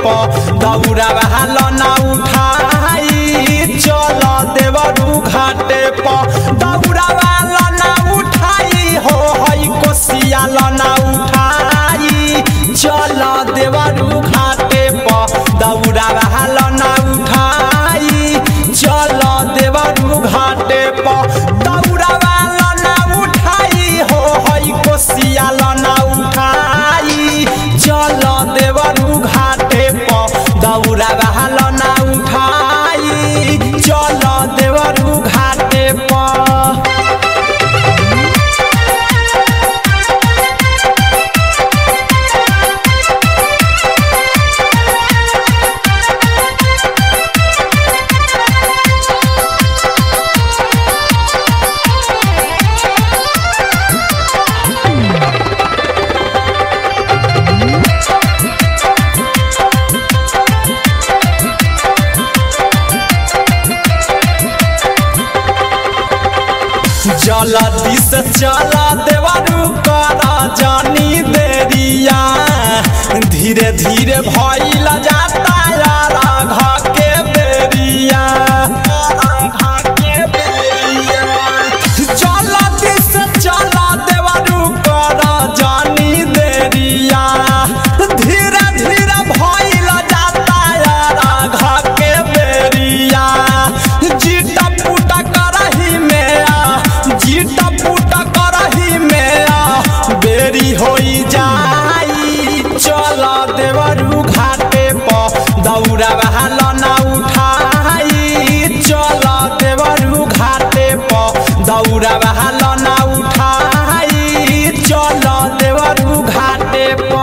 प दौरा वाला ना उठाई चल देवरू घाटे प दौरा वाला ना उठाई हो हई कोसिया ना उठाई चल देवरू घाटे प दौरा वाला ना उठाई चल देवरू घाटे प दौरा वाला ना उठाई हो हई कोसिया ना उठाई चल देवरू घाटे प दौरा वाला ना उठाई चल देवरू घाटे प जलदी से चला देवरू करा जानी देरिया धीरे धीरे भइल जाता यार घ के बेरिया जलदी से चला देवरू करा जानी देरिया धीरे धीरे भइल जाता यार घ के बेरिया जीटा पुटा करही में आ जीटा पुटा करही में आ बेरी होई जाई चल देवरू घाटे प दौरा वाला ना उठाई चल देवरू घाटे प दौरा वाला ना उठाई चल देवरू घाटे प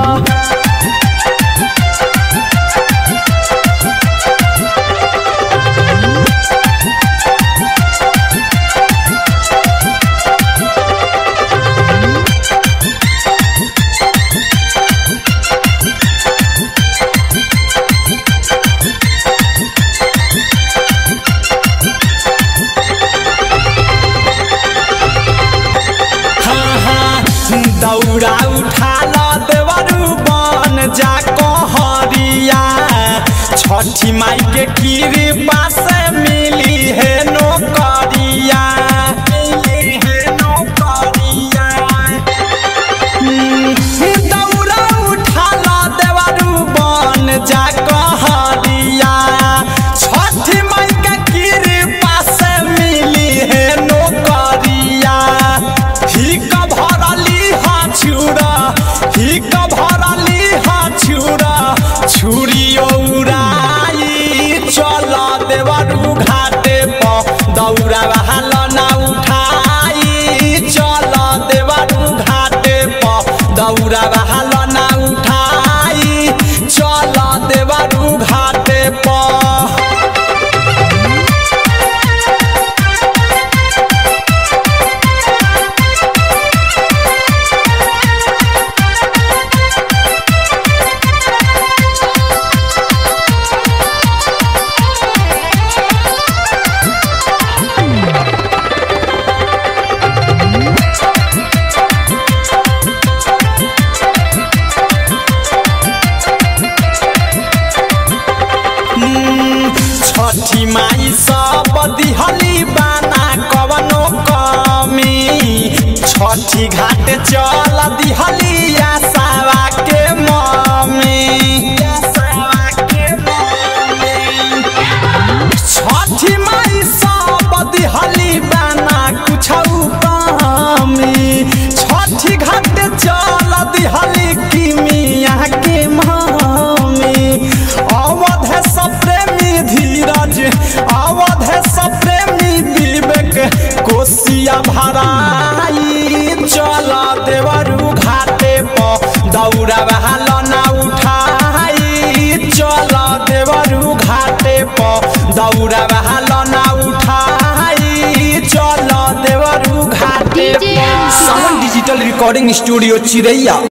हाँ, हाँ, दौड़ा उठा ल देवरू बन जा कहरिया छठी माई के कृपा से मिली है नौकरिया मिली है नौकरिया दौड़ा उठा ल देवरू बन जा कहरिया छठी माई के कृपा से मिली है नौकरिया हिक भरली हा छुरा हिक भरली हा छुरा छुरी उड़ाई चल देवरू घाटे प दौड़ा वाला ना उठाई चल देवरू घाटे प दौड़ा वाला ना उठाई चल देवरू घाटे प छठी माई सब दिहली बाना कवनो कमी छठी घाट चल दिहली आसावा के मम्मी छठी माई सब दिहली बाना कुछ कमी छठी घाट चल दिहली किमिया के मम्मी अवध सब प्रेमी धीरज अवध सब प्रेमी विवेक कोसिया भराई चल देवरू घाटे प दौड़ा वाला ना उठाई चल देवरू घाटे प दौड़ा वाला ना उठाई चल देवरू घाटे प DJ Sawan digital recording studio चिरैया